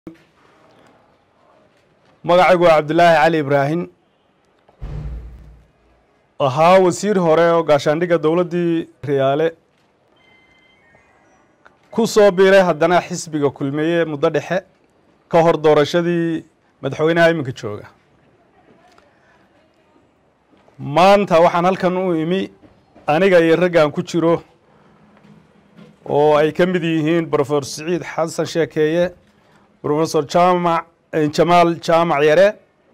magacaygu waa cabdilaahi cali ibraahim ahaa wasiir hore oo gaashaandhigga dowladdii riyaale ku soo biiray haddana xisbiga kulmeeye muddo dhexe ka hor doorashadii madaxweynaha iminka jooga maanta waxaan halkan u imi aniga iyo raggan ku jiro oo ay ka mid yihiin brofesor siciid xasan sheekeeye brofesor jaamac jamaal jaamac yare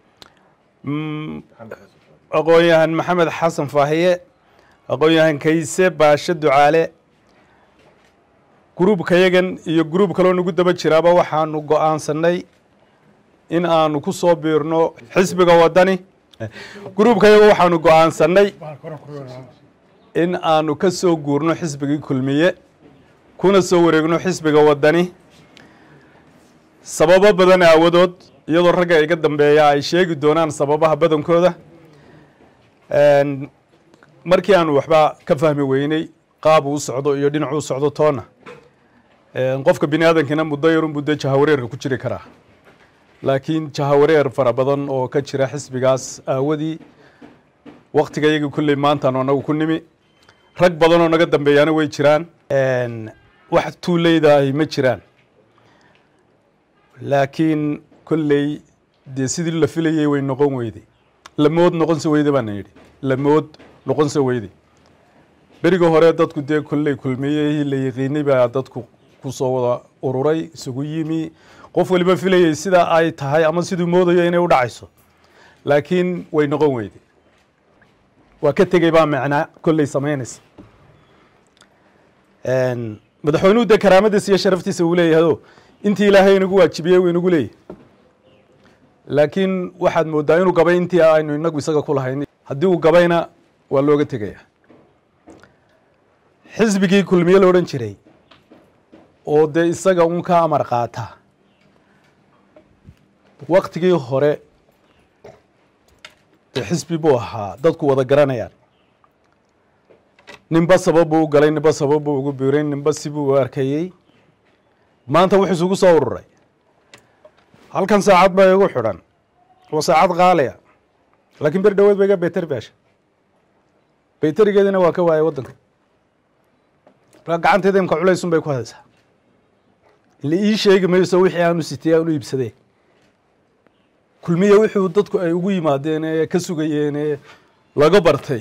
aqoon-yahan maxamed xasan faahiye aqoon-yahan kayse baashe ducaale gruubkayagan iyo gruub kaloo nagu daba jiraaba waxaanu go-aansanay in aanu ku soo biirno xisbiga waddani gruubkayaga waxaanu go-aansanay in aanu ka soo guurno xisbigii kulmiye kuna soo wareegno xisbiga waddani sababo badan aawadood iyadoo ragga iga dambeeya ay sheegi doonaan sababaha badankooda markii aanu waxba ka fahmi weyney qaab uu socdo iyo dhinacuu socdo toona qofka bini aadamkiina muddo yarun buu dee jahawareerka ku jiri karaa laakiin jahawareer fara badan oo ka jira xisbigaas aawadii waktiga iyagii kulley maantaanu anagu ku nimi rag badan oo naga dambeeyaana way jiraan wax tuuleydahi ma jiraan laakiin kolley dee sidii la filayey way noqon weyday lamood noqonse weyde baana yidhi lamood noqonse weyday beriga hore dadku dee kolley kulmiyey la yaqiinay baa dadku kusoo wada ururay isugu yimi qof waliba filayey sida ay tahay ama siduu moodayo inay u dhacayso laakiin way noqon weyday waa ka tegey baa macnaa kolley samaynaysa madaxweynuhu dee karaamadiisa iyo sharaftiisa uu leeyahado intii ilaahay inagu waajibiyey uu inagu leeyahy laakiin waxaad moodaa inuu gabay intii aynu inagu isaga ku lahayn haddii uu gabayna waa looga tegaya xisbigii kulmiye la odhan jiray oo dee isaga un ka amar qaata waktigii hore dee xisbi buu ahaa dadku wada garanayaan ninba sabab buu u galay ninba sabab buu ugu biiray ninba sibuu u arkayey maanta wuxuu isugu soo ururay halkan saacad baa igu xidhan waa saacad qaaliya laakiin beri dhaweed ba iga bayteri beesha bayterigeedina waa ka waayay waddanka markaa gacanteeda imka culaysun bay ku hadaysaa ila ii sheegi mayso wixii aanu sitay aanu iibsadeen kulmiye wuxuu dadku ay ugu yimaadeen ee ka sugayeen ee laga bartay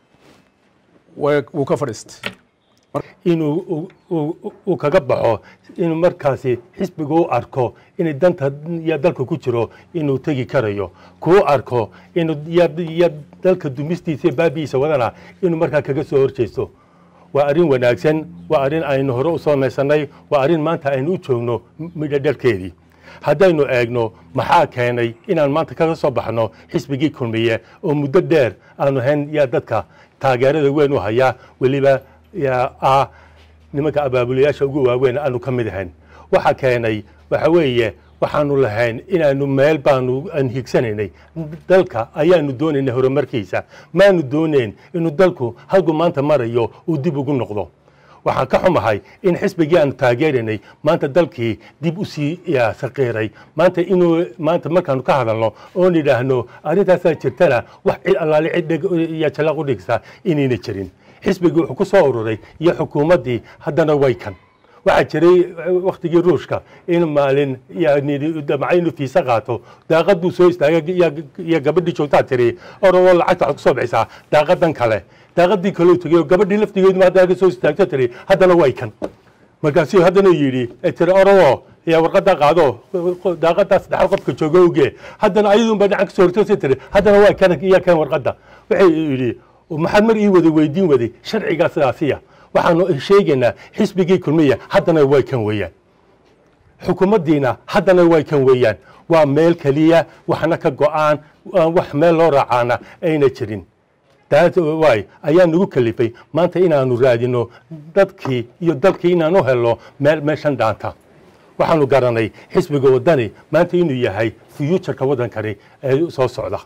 wuu ka fadhiistay inuu uu kaga baxo inuu markaasi xisbiga u arko inay danta ya dalka ku jiro inuu tegi karayo kuu arko inuu ya dalka dumistiisa iyo baabi'iisa wadana inuu markaa kaga soo horjeysto waa arrin wanaagsan waa arrin aynu hore u samaysanay waa arrin maanta aynu u joogno midho dhalkeedii haddaynu eegno maxaa keenay inaan maanta kaga soo baxno xisbigii kulmiye oo muddo dheer aanu hayn yaa dadka taageerada weyn u hayaa weliba ah nimanka abaabulayaasha ugu waaweyn aanu ka mid ahayn waxa keenay waxa weeye waxaanu lahayn inaanu meel baanu aan higsanaynay dalka ayaanu doonaynay horumarkiisa maanu doonayn inuu dalku halku maanta marayo uu dib ugu noqdo waxaan ka xumahay in xisbigii aanu taageeraynay maanta dalkii dib u sii saqiiray maanta inuu maanta markaanu ka hadalno oon idhaahno arrintaasaa jirtana wax cid allaale cid iyo jalaq u dhigsa inayna jirin xisbigii wuxuu ku soo ururay iyo xukuumaddii haddana way kan waxaa jiray waktigii ruushka in maalin damca inuu fiisa qaato daaqad buu soo istaagay iyo gabadhii joogtaa tiri oroo lacagta waxaad kusoo bixisaa daaqadan kale daaqadii kaleu tegay oo gabadhii laftigeedu hadda ka soo istaagto tiri haddana way kan markaasuu haddana yidhi tiri oroo yaa warqadaa qaado daaqadaa saddexaad qofka jooga oge haddana ayadunba dhinacan kasoo hortoosa tiri haddana waa kan iyo kan warqadda waxay yidhi maxaad mar ii wada weydiin waday sharcigaa sidaasiya waxaanu sheegaynaa xisbigii kulmiya haddana way kan weeyaan xukuumaddiina haddana way kan weeyaan waa meel keliya waxna ka go-aan wax meel loo raacaana ayna jirin waay ayaa nagu kalifay maanta inaanu raadino dadkii iyo dalkii inaanu helno meel meeshan dhaanta waxaanu garanay xisbiga waddani maanta inuu yahay fuuturka waddankani ee soo socda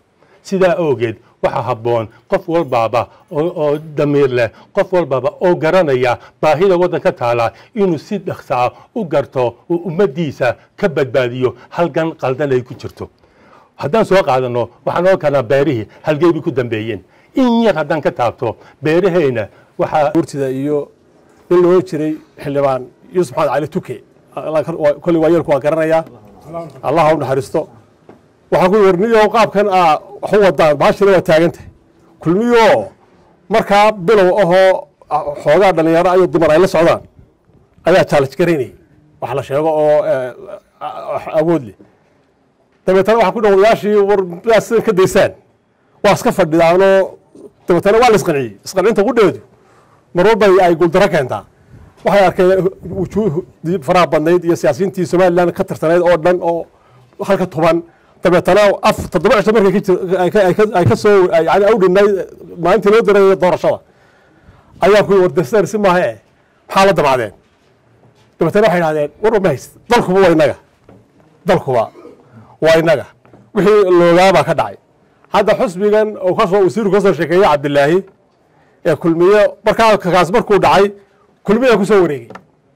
sidaa awgeed waxaa habboon qof walbaaba oo damiir leh qof walbaaba oo garanaya baahida waddanka taala inuu si dhaksaa u garto uu ummaddiisa ka badbaadiyo halgan qaldan ay ku jirto haddaan soo qaadano waxaan ogan karnaa beerihii halgeybay ku dambeeyeen in yar haddaan ka taabto beeraheyna waxaa urtida iyo nin loo jiray xildhibaan yuusuf maxamed cali tuke kolley waa yeelku waa garanayaa allah ha u naxariisto waxaan ku warniyo qaabkan aa wax u wadaan baashina waa taagantah kulmiyo markaa bilow ahoo xoogaa dhallinyaro ayo dumar ay la socdaan ayaa challenge garaynayay wax la sheego oo awood leh dabeetana waxaa ku dha odayaashii war midaad sidan ka daysaan waa iska fadhidaanoo dabeetana waa la isqanciyey isqancinta qudheedu marwalba ay guuldaro keentaa waxay arkeen wujuuh faraha badnayd iyo siyaasiyiintii somalilan ka tirtanayd oo dhan oo halka toban dabeetana af toddoba cisho markay ay ka soo yani awdhinay maalintii loo dareeyo doorashada ayaa ku wardarsar si maaha e maxaa la damacdeen dabeetana waxay idhahdeen warba ma hayst dalkuba waa inaga dalkuba waa inaga wixii loogaabaa ka dhacay hadda xusbigan oo kasoo wasiirku ka soo sheekeeyey cabdilaahi ee kulmiye markaa kaas markuu dhacay kulmiyaan kusoo wareegay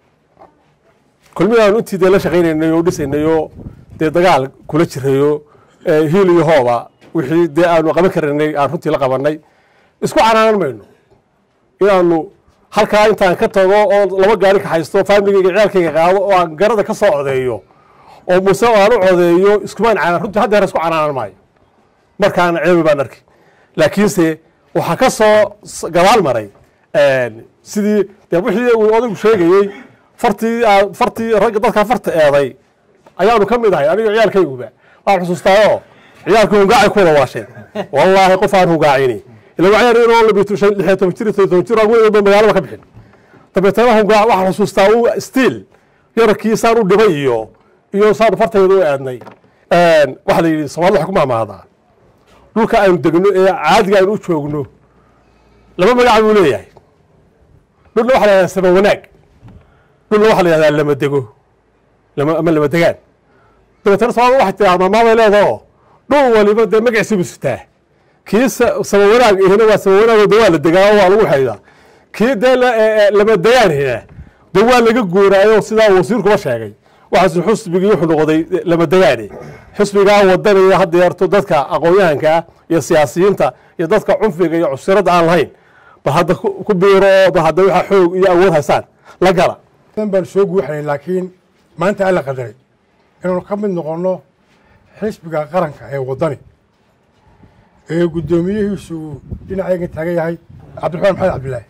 kulmiyaan intii dee la shaqaynaynay oo dhisaynay oo dee dagaal kula jirayo hiil iyo hooba wixii dee aanu qaban karanay aan runtii la qabanay isku canaanan mayno inaanu halkaa intaan ka tago oo laba gaari ka haysto faamiligayga ciyaalkayga qaado oo aan garada ka soo codeeyo oo muse aan u codeeyo iskumaan canaan runtii haddeer isku canaanan maayo markaana ceebi baan arkay laakiinse waxaa ka soo gabaal maray sidii dee wixii uu odaygu sheegayey fartii fartii ragga dadkaa farta eeday ayaanu ka mid ahay aniga ciyaalkayguba waan xusuustaayo ciyaalkii hungaacay ku wada waasheen wallaahi qof aan hungaacini ila waxyar inoo labiyo shan lixyo toban jir iyo toban jir aan weliba magaalada ka bixin dabeetana hungaac waxaan xusuustaa uu stiil yararkii saan u dhibay iyo iyo saan fartayda u eednay waxaa la yidhi soomaalida waxay ku mahmaadaa dhulka aynu degno ee caadiga aynu u joogno laba magac buu leeyahay dhulna waxa la yahdaa sama wanaag dhulna waxa la yahdaa lama dego ama lama degaan dabeetana soomaalida waxay tiraa maamaabay leedaho dhul waliba dee magaciisa buu sitaa kii sama wanaag ihina waa sama wanaag de waa la degaa oo waa lagu xaydaa kii dee lama degaan hina de waa laga guuraayo sidaa wasiirkuba sheegay waxaas xusbigii wuxuu noqday lama degaane xusbigaa wadanaya hadda yarto dadka aqoon-yahankaa iyo siyaasiyiinta iyo dadka cunfiga iyo cusirada aan lahayn bal hadda ku biiro oo bal hadda waxaa xoog iyo awood haysaan la gala baan soo guuxnay laakiin maanta alla qadaray inaanu ka mid noqonno xisbiga qaranka ee waddani ee guddoomiyihiisu uu dhinacayga taagan yahay cabdiraxmaan maxamed cabdilaahi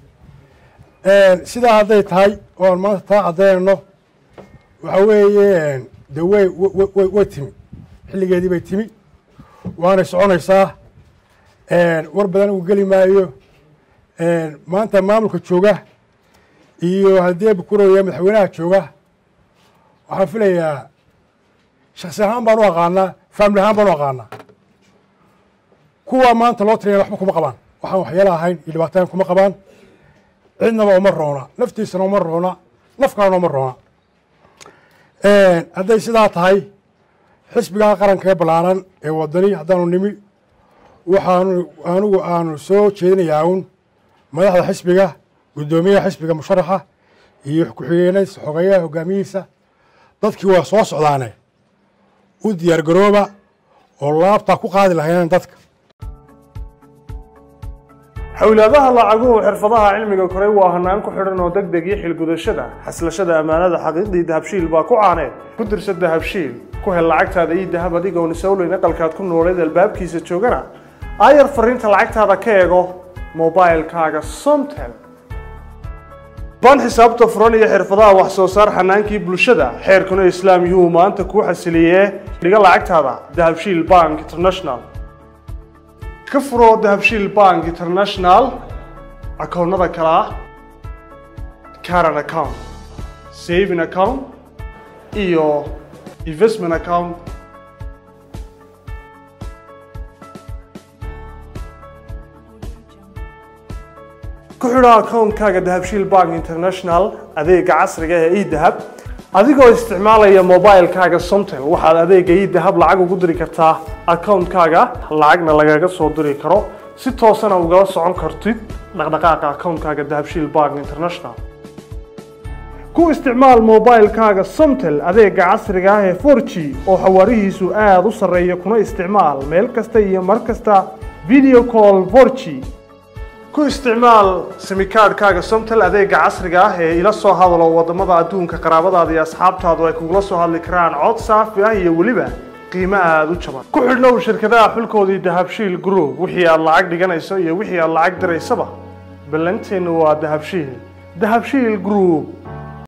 sidaa hadday tahay oo aan maanta taa caddaynayno waxa weeye de way way way timi xilligeedii bay timi waanay soconaysaa war badan uu geli maayo maanta maamulka jooga iyo haddii bukuraya madaxweynaha jooga waxaan filayaa shaksi ahaan baan u aqaanaa faamili ahaan baan u aqaanaa kuwa maanta loo tiriyana waxba kuma qabaan waxaan waxyeelo ahayn iyo dhibaatayn kuma qabaan cidnaba uma roona naftiisana uma roona nafkaana uma roona hadday sidaa tahay xisbigaa qaranka ee ballaaran ee waddani haddaanu nimi waxaanu anigu aanu soo jeedinayaa un madaxda xisbiga guddoomiyaha xisbiga musharaxa iyo ku-xigeenadiisa xogeeyaha hogaamiyihiisa dadkii waa soo socdaane u diyaar garooba oo laabtaa ku qaadi lahaynaan dadka xowlaadaha lacaguhu xirfadaha cilmiga koray waa hanaan ku xidhan oo deg deg iyo xilgudashada xaslashada ammaanada xaqiiqdii dahabshiil baa ku caaneed ku dirsa dahabshiil ku hel lacagtaada iyo dahab adigoon isowleyn aqalkaad ku nooleed albaabkiisa joogana aayar fariinta lacagtaada ka eego mobilkaaga somtel baan xisaabta furan iyo xirfadaha wax soo saar xanaankii bulshada xeerkuna islaam yuhuu maanta kuu xasiliyee dhiga lacagtaada dahabshiil bank international ka furo dahabshiil bank international akoonnada kale ah caran account saving account iyo investment account ku xidho akoonkaaga dahabshiil bank international adeega casriga ee edahab adigoo isticmaalaya mobilekaaga somtel waxaad adeega idahab lacag ugu diri kartaa akawuntkaaga lacagna lagaga soo diri karo si toosana ugala socon kartid dhaqdhaqaaqa akawuntkaaga dahabshiil bank international ku isticmaal mobilekaaga somtel adeega casriga ah ee 4g oo xawaarihiisu aada u sarreeya kuna isticmaal meel kasta iyo mar kasta video call 4g ku isticmaal simikaadhkaaga somtel adeega casriga ah ee ila soo hadalo wadamada adduunka qaraabadaada iyo asxaabtaadu ay kugula soo hadli karaan cod saafi ah iyo weliba qiimo aada u jaban ku xidhnow shirkadaha xulkoodii dahabshiil group wixii aad lacag dhiganayso iyo wixii aad lacag diraysaba ballanteennu waa dahabshiil dahabshiil group